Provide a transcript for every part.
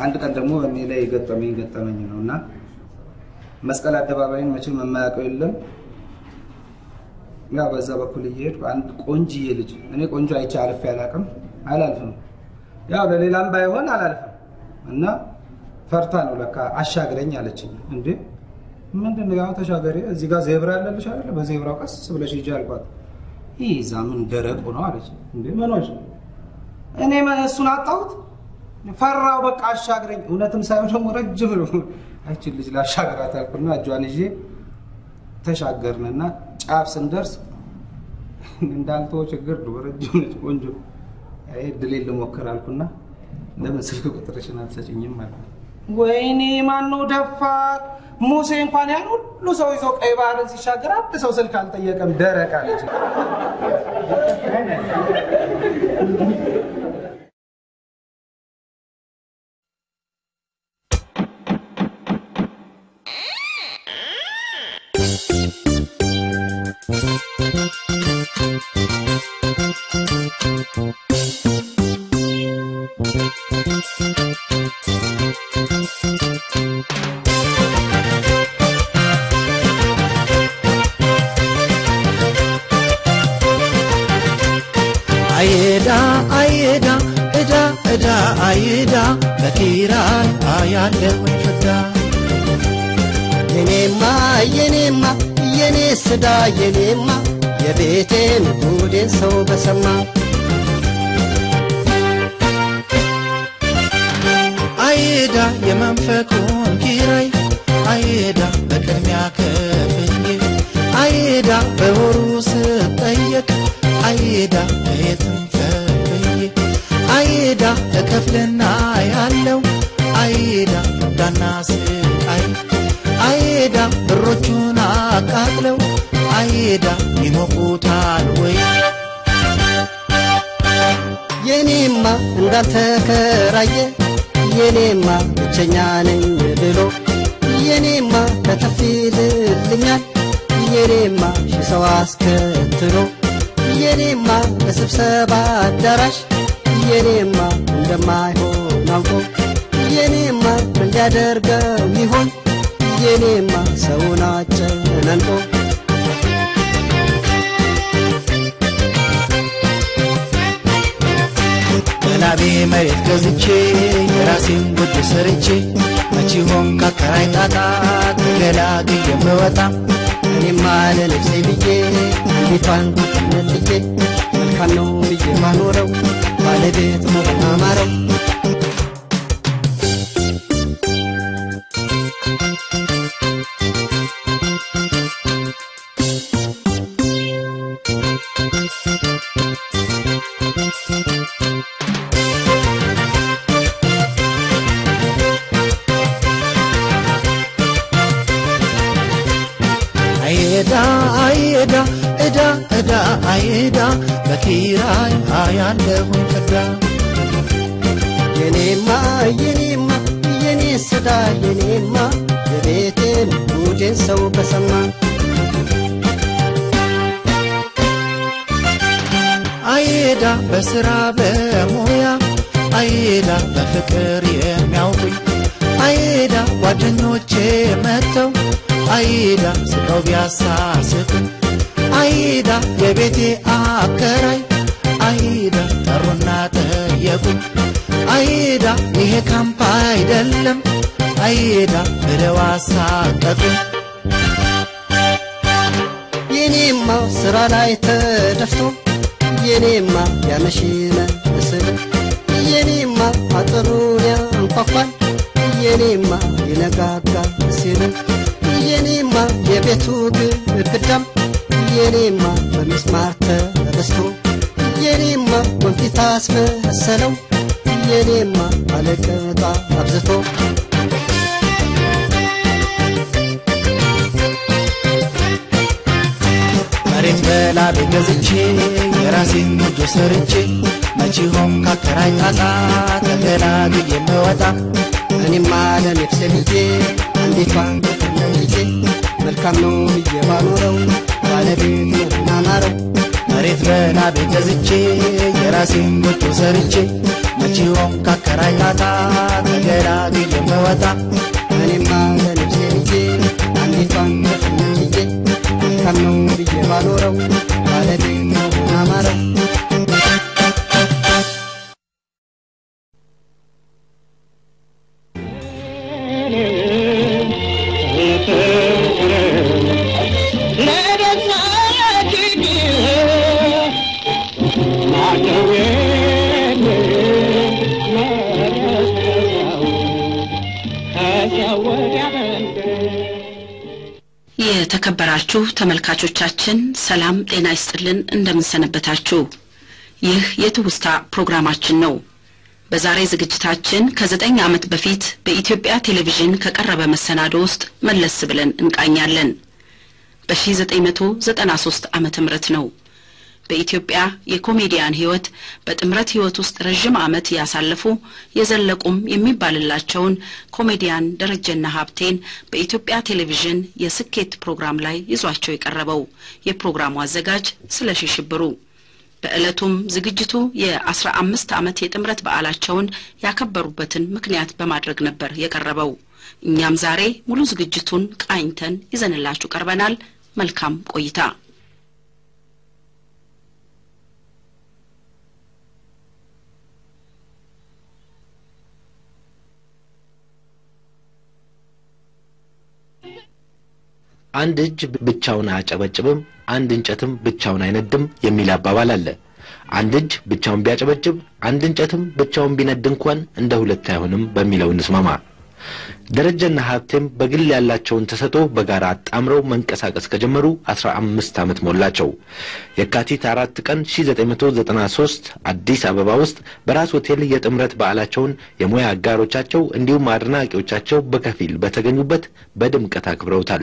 አንድ ቀን ደግሞ እኔ ላይ የገጠመኝ ገጠመኝ ነው እና መስቀል አደባባይን መቼም የማያውቀው የለም። ያው በዛ በኩል እየሄድኩ አንድ ቆንጅዬ ልጅ እኔ ቆንጆ አይቼ አልፌ አላውቅም፣ አላልፍም። ያው ለሌላም ባይሆን አላልፍም እና ፈርታ ነው ለካ አሻግረኝ አለችኝ። እንዴ ምንድን ነው ያው ተሻገሪ፣ እዚህ ጋር ዜብራ ያለልሽ አይደለ? በዜብራው ቀስ ብለሽ ሂጂ አልኳት። ይህ እዛ ምን ደረቁ ነው አለች። እንዴ ምኖች እኔ እሱን አጣሁት ፈራው በቃ አሻግረኝ። እውነትም ሳይሆን ደግሞ ረጅም ነው። አይችን ልጅ ላሻግራት አልኩና እጇን ይዤ ተሻገርንና ጫፍ ስንደርስ እንዳልተወ ችግር ነው። ረጅም ነች ቆንጆ። ይሄ ድሌን ልሞክር አልኩና ለምን ስልክ ቁጥርሽን አትሰጭኝም አልኩ። ወይኔ ማነው ደፋር ሙሴ እንኳን ያን ሁሉ ሰው ይዞ ቀይ ባህርን ሲሻገር አንድ ሰው ስልክ አልጠየቀም። ደረቅ አለች። አይዳ አይዳ እዳ እዳ አይዳ በኪራይ አያለሁኝ ፍዳ የኔማ የኔማ የኔ ስዳ የኔማ የቤቴን ጉዴን ሰው በሰማ አይዳ የመንፈቁን ኪራይ አይዳ በቅድሚያ ከፍዬ አይዳ በወሩ ስጠየቅ አይዳ በየትም ከፍዬ አይዳ እከፍልና ያለው አይዳ ዳና ስቃይ አይዳ ብሮቹን አቃጥለው አይዳ ይሞቁታል ወይ የኔማ እንዳልተከራየ የኔማ ብቸኛ ነኝ ብሎ የኔማ ከተፍ ይልልኛል የኔማ ሺህ ሰው አስከትሎ የኔማ በስብሰባ አዳራሽ የኔማ እንደማይሆን አውቆ የኔማ ምን ሊያደርገው ይሆን የኔማ ሰውን አጨናንቆ በላቤ መሬት ገዝቼ የራሴን ጎጆ ሰርቼ መቼ ሆን ካከራይ ጣጣ ተገላግዬ የምወጣ እኔማ ለነፍሴ ብዬ አንዲቷን መልጌ መልካም ነው ብዬ ማኖረው ባለቤት መሆን አማረው አይዳ አይዳ እዳ እዳ አይዳ በኪራይ አያለሁኝ ፍዳ የኔማ የኔማ የኔ ስዳ የኔማ የቤቴን ጉዴን ሰው በሰማ አይዳ በስራ በሙያ አይዳ በፍቅር የሚያውቁኝ አይዳ ጓደኞቼ መጥተው አይዳ ስቀው ቢያሳስቁኝ አይዳ የቤቴ አከራይ አይዳ ጠሩና ጠየቁኝ አይዳ ይሄ ካምፕ አይደለም አይዳ ብለው አሳቀቁኝ የኔማ ስራ ላይ ተደፍቶ የኔማ ያመሽነ ምስል የኔማ አጥሩን ያንኳኳል የኔማ ይነጋጋ ሲል የኔማ የቤቱ ግድግዳም የኔማ በሚስማር ተበስቶ የኔማ ወንፊት አስመሰለው የኔማ አለቅጣ አብዝቶ መሬት በላቤ ገዝቼ የራሴን ጎጆ ሰርቼ መቼ ሆን ካከራይ ጣጣ ተገላግዬ የምወጣ እኔማ ለነፍሴ ብዬ አንዲቷን ልጄ መልካም ነው ብዬ ባኖረው ባለቤት ነው አማረው መሬት በላቤ ገዝቼ የራሴን ጎጆ ሰርቼ መቼውም ካከራይ ጣጣ ተገላግዬ የምወጣ እኔማ ለነፍሴ ብዬ አንዲቷን ዘፈን ብዬ መልካም ነው ብዬ ባኖረው ባለቤት መሆን አማረው የተከበራችሁ ተመልካቾቻችን ሰላም ጤና ይስጥልን፣ እንደምንሰነበታችሁ። ይህ የትውስታ ፕሮግራማችን ነው። በዛሬ ዝግጅታችን ከዘጠኝ ዓመት በፊት በኢትዮጵያ ቴሌቪዥን ከቀረበ መሰናዶ ውስጥ መለስ ብለን እንቃኛለን። በ1993 ዓመተ ምህረት ነው። በኢትዮጵያ የኮሜዲያን ሕይወት በጥምረት ሕይወት ውስጥ ረዥም ዓመት ያሳለፉ የዘለቁም የሚባልላቸውን ኮሜዲያን ደረጀና ሀብቴን በኢትዮጵያ ቴሌቪዥን የስኬት ፕሮግራም ላይ ይዟቸው የቀረበው የፕሮግራሙ አዘጋጅ ስለሺ ሽብሩ። በዕለቱም ዝግጅቱ የአስራ አምስት ዓመት የጥምረት በዓላቸውን ያከበሩበትን ምክንያት በማድረግ ነበር የቀረበው። እኛም ዛሬ ሙሉ ዝግጅቱን ቃኝተን ይዘንላችሁ ቀርበናል። መልካም ቆይታ። አንድ እጅ ብቻውን አያጨበጭብም፣ አንድ እንጨትም ብቻውን አይነድም የሚል አባባል አለ። አንድ እጅ ብቻውን ቢያጨበጭብ፣ አንድ እንጨትም ብቻውን ቢነድ እንኳን እንደ ሁለት አይሆንም በሚለው እንስማማ። ደረጀና ሀብቴም በግል ያላቸውን ተሰጥኦ በጋራ አጣምረው መንቀሳቀስ ከጀመሩ አስራ አምስት ዓመት ሞላቸው። የካቲት አራት ቀን ሺ ዘጠኝ መቶ ዘጠና ሶስት አዲስ አበባ ውስጥ በራስ ሆቴል የጥምረት በዓላቸውን የሙያ አጋሮቻቸው እንዲሁም አድናቂዎቻቸው በከፊል በተገኙበት በድምቀት አክብረውታል።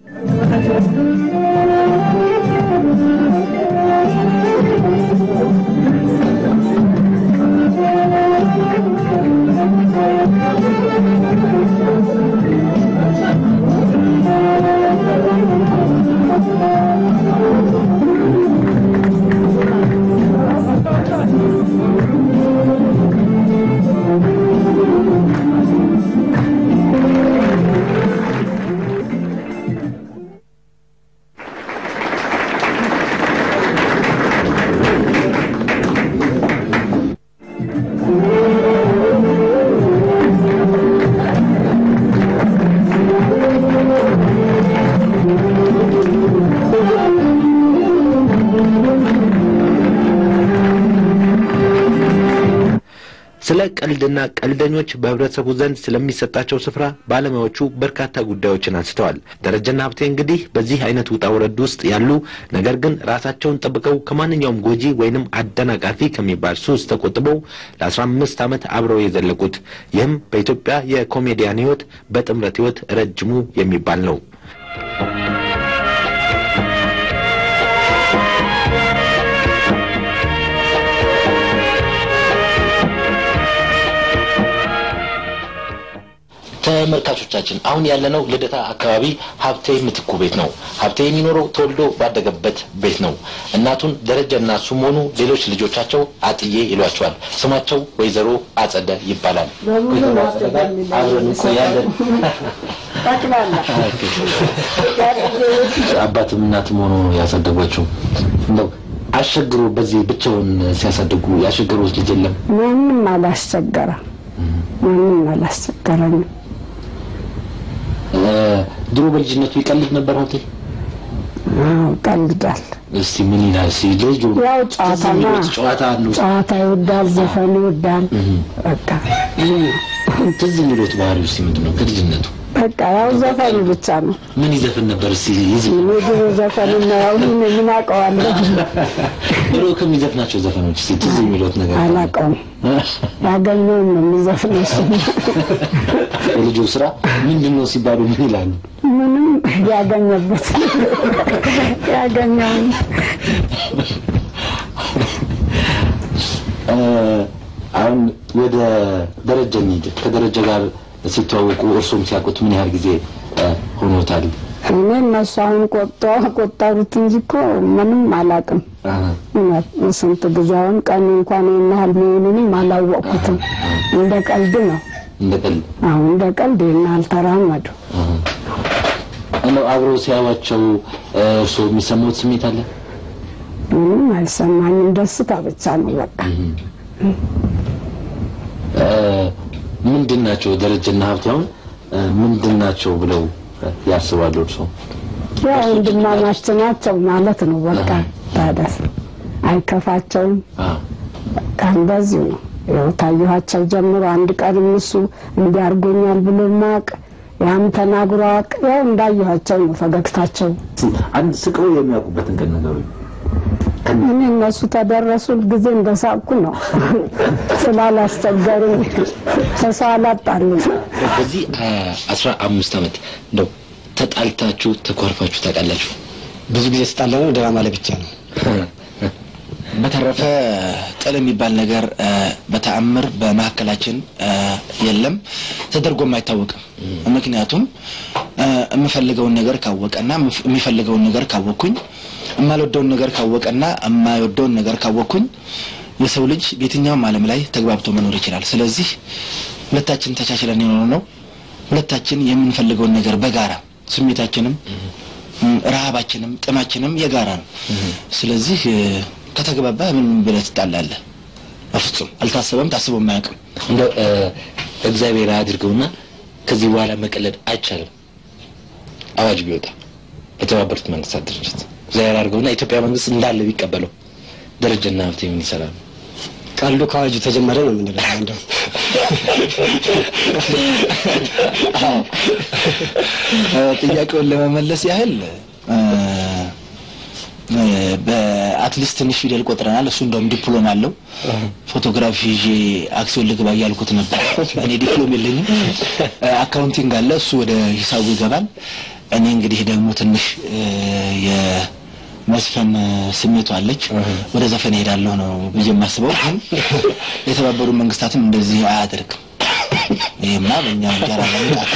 ስለ ቀልድና ቀልደኞች በህብረተሰቡ ዘንድ ስለሚሰጣቸው ስፍራ ባለሙያዎቹ በርካታ ጉዳዮችን አንስተዋል። ደረጀና ሀብቴ እንግዲህ በዚህ አይነት ውጣ ውረድ ውስጥ ያሉ ነገር ግን ራሳቸውን ጠብቀው ከማንኛውም ጎጂ ወይንም አደናቃፊ ከሚባል ሱስ ተቆጥበው ለአስራ አምስት ዓመት አብረው የዘለቁት ይህም በኢትዮጵያ የኮሜዲያን ህይወት በጥምረት ህይወት ረጅሙ የሚባል ነው። ተመልካቾቻችን አሁን ያለነው ልደታ አካባቢ ሀብቴ ምትኩ ቤት ነው። ሀብቴ የሚኖረው ተወልዶ ባደገበት ቤት ነው። እናቱን ደረጀና እሱም ሆኑ ሌሎች ልጆቻቸው አጥዬ ይሏቸዋል። ስማቸው ወይዘሮ አጸደ ይባላል። ወይዘሮ አጸደ ጋር አብረን እንቆያለን። አባትም እናትም ሆኖ ያሳደጓቸው እንደው አስቸግሮ በዚህ ብቻውን ሲያሳድጉ ያስቸገሩት ልጅ የለም? ማንም አላስቸገረ ማንም አላስቸገረንም። ድሮ በልጅነቱ ይቀልድ ነበር ሀብቴ? አዎ ቀልዳል። እስቲ ምን ይላል? እስቲ ልጁ ያው ትዝ ጨዋታና የሚሉት ጨዋታ ነው። ጨዋታ ይወዳል፣ ዘፈን ይወዳል። በቃ ይሄ ነው። ትዝ የሚሉት ባህሪው እስቲ ምንድን ነው ከልጅነቱ? በቃ ያው ዘፈኑ ብቻ ነው። ምን ይዘፍን ነበር? እስቲ ይዝ- እኔ ድሮ ዘፈን እና ያው ምን ምን አውቀዋለሁ ድሮ ከሚዘፍናቸው ዘፈኖች እስቲ ትዝ የሚሉት ነገር ካለ? አላውቀውም። ያገኘውን ነው የሚዘፍነው እሱ። የልጁ ስራ ምንድን ነው ሲባሉ ምን ይላሉ? ምንም ያገኘበት ያገኘውን እ፣ አሁን ወደ ደረጀ እንሂድ። ከደረጀ ጋር ሲተዋወቁ እርሶም ሲያውቁት ምን ያህል ጊዜ እ፣ ሆኖታል? እኔ እነሱ አሁን ቆጣ ቆጠሩት እንጂ እኮ ምንም አላውቅም። እውነት ስንት ጊዜ አሁን ቀን እንኳን ይህን ያህል መሆኑንም አላወቅኩትም። እንደ ቀልድ ነው። እንደ ቀልድ አሁን እንደ ቀልድ ይህን ያህል ተራመዱ። እንደው አብረው ሲያዩዋቸው እርስዎ የሚሰማዎት ስሜት አለ? ምንም አልሰማኝም። ደስታ ብቻ ነው በቃ። ምንድን ናቸው ደረጀና ሀብቴ አሁን ምንድን ናቸው ብለው ያስባሉ እርስዎ? ያው ወንድማማች ናቸው ማለት ነው በቃ። ታደስ አይከፋቸውም። በቃ እንደዚሁ ነው። ያው ታየኋቸው ጀምሮ አንድ ቀንም እሱ እንዲያርጎኛል ብሎ ማቅ ያም ተናግሮ አቅ ያው እንዳየኋቸው ነው ፈገግታቸው። አንድ ስቀው የሚያውቁበትን ቀን ነገሩኝ። እኔ እነሱ ተደረሱ ጊዜ እንደሳቅኩ ነው ስላላስቸገሩኝ ሰው አላጣሉም። በዚህ አስራ አምስት ዓመት እንደው ተጣልታችሁ ተኳርፋችሁ ታውቃላችሁ? ብዙ ጊዜ ስጣለ ነው ድራማ ላይ ብቻ ነው። በተረፈ ጥል የሚባል ነገር በተአምር በመካከላችን የለም፣ ተደርጎም አይታወቅም። ምክንያቱም የምፈልገውን ነገር ካወቀና የሚፈልገውን ነገር ካወቅኩኝ የማልወደውን ነገር ካወቀና የማይወደውን ነገር ካወቅኩኝ የሰው ልጅ በየትኛውም ዓለም ላይ ተግባብቶ መኖር ይችላል። ስለዚህ ሁለታችን ተቻችለን የኖር ነው። ሁለታችን የምንፈልገውን ነገር በጋራ ስሜታችንም ረሃባችንም ጥማችንም የጋራ ነው። ስለዚህ ከተግባባ ምን ብለህ ትጣላለህ? በፍጹም አልታሰበም፣ ታስቦም አያውቅም። እንደው እግዚአብሔር አያድርገውና ከዚህ በኋላ መቀለድ አይቻልም። አዋጅ ቢወጣ በተባበሩት መንግስታት ድርጅት እግዚአብሔር አድርገውና የኢትዮጵያ መንግስት እንዳለ ቢቀበለው ደረጀና ሀብቴ ምን ይሰራሉ? ቀልዱ ከአዋጁ ተጀመረ ነው የምንለው። እንደው ጥያቄውን ለመመለስ ያህል በአትሊስት ትንሽ ፊደል ቆጥረናል። እሱ እንደውም ዲፕሎም አለው። ፎቶግራፊ ይዤ አክሲዮን ልግባ እያልኩት ነበር። እኔ ዲፕሎም የለኝም። አካውንቲንግ አለ፣ እሱ ወደ ሂሳቡ ይገባል። እኔ እንግዲህ ደግሞ ትንሽ የመስፈን ስሜቱ አለች። ወደ ዘፈን እሄዳለሁ ነው ብዬ የማስበው። ግን የተባበሩ መንግስታትም እንደዚህ አያደርግም። ይህማ በእኛ እንጀራ ለምጣት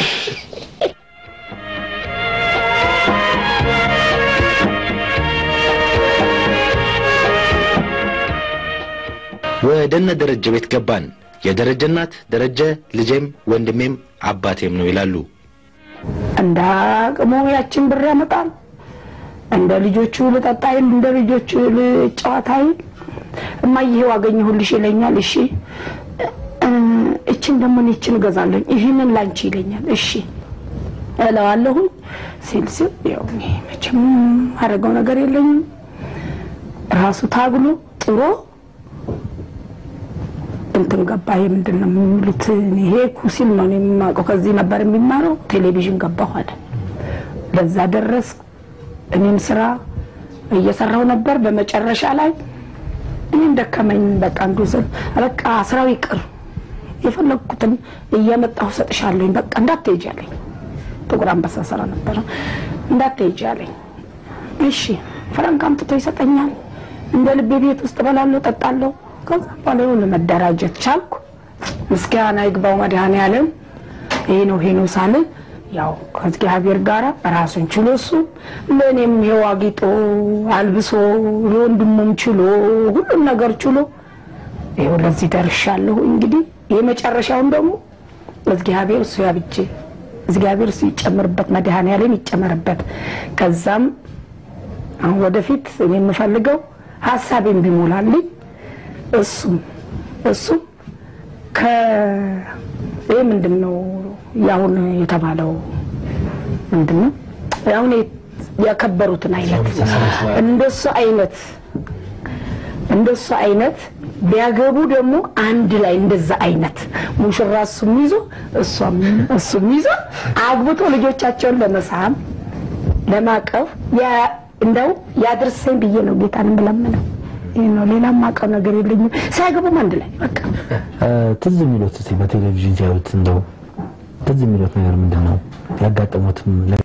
ወደነ ደረጀ ቤት ገባን። የደረጀ እናት ደረጀ ልጄም ወንድሜም አባቴም ነው ይላሉ። እንደ አቅሙ ያችን ብር ያመጣል። እንደ ልጆቹ ልጠጣ ይል፣ እንደ ልጆቹ ልጫወታ ይል። እማዬ ይሄው አገኘሁልሽ ይለኛል። እሺ እችን ደግሞ እኔ እችን እገዛለሁ፣ ይህንን ላንቺ ይለኛል። እሺ እለዋለሁኝ ሲል ሲል ያው እኔ መቼም አደረገው ነገር የለኝም። ራሱ ታግሎ ጥሮ እንትን ገባ። ይሄ ምንድን ነው የሚሉት? ይሄ ኩሲል ነው የማውቀው። ከዚህ ነበር የሚማረው። ቴሌቪዥን ገባሁ አለ። ለዛ ደረስ። እኔም ስራ እየሰራው ነበር። በመጨረሻ ላይ እኔም ደከመኝ። በቃ እንዱ ስል በቃ ስራው ይቅር፣ የፈለግኩትን እየመጣሁ ሰጥሻለኝ፣ በቃ እንዳትሄጂ አለኝ። ጥቁር አንበሳ ስራ ነበረ። እንዳትሄጂ አለኝ። እሺ ፍራንክ አምጥቶ ይሰጠኛል። እንደ ልቤ ቤት ውስጥ እበላለሁ፣ ጠጣለሁ። ከዛ በኋላ የሆነ መደራጀት ቻልኩ። ምስጋና ይግባው መድኃኔዓለም። ይሄ ነው ይሄ ነው ሳልን ያው ከእግዚአብሔር ጋር ራሱን ችሎ እሱ ለእኔም ይኸው አጊጦ አልብሶ ለወንድሙም ችሎ ሁሉም ነገር ችሎ ይኸው ለዚህ ደርሻለሁ። እንግዲህ የመጨረሻውን ደግሞ እግዚአብሔር እሱ ያብጄ እግዚአብሔር እሱ ይጨምርበት፣ መድኃኔዓለም ይጨመርበት። ከዛም አሁን ወደፊት እኔ የምፈልገው ሀሳቤን ቢሞላልኝ እሱም እሱም ከ ይህ ምንድን ነው ያሁን የተባለው ምንድን ነው አሁን ያከበሩትን አይነት እንደሱ አይነት እንደሱ አይነት ቢያገቡ ደግሞ አንድ ላይ እንደዛ አይነት ሙሽራ እሱም ይዞ እሷም እሱም ይዞ አግብቶ ልጆቻቸውን ለመሳም ለማቀፍ እንደው ያድርሰኝ ብዬ ነው ጌታን የምለምነው። ይህ ነው። ሌላ ማውቀው ነገር የለኝም። ሳያገቡም አንድ ላይ በቃ ትዝ የሚሉት እስኪ በቴሌቪዥን ሲያዩት እንደው ትዝ የሚሉት ነገር ምንድን ነው? ያጋጠሙትም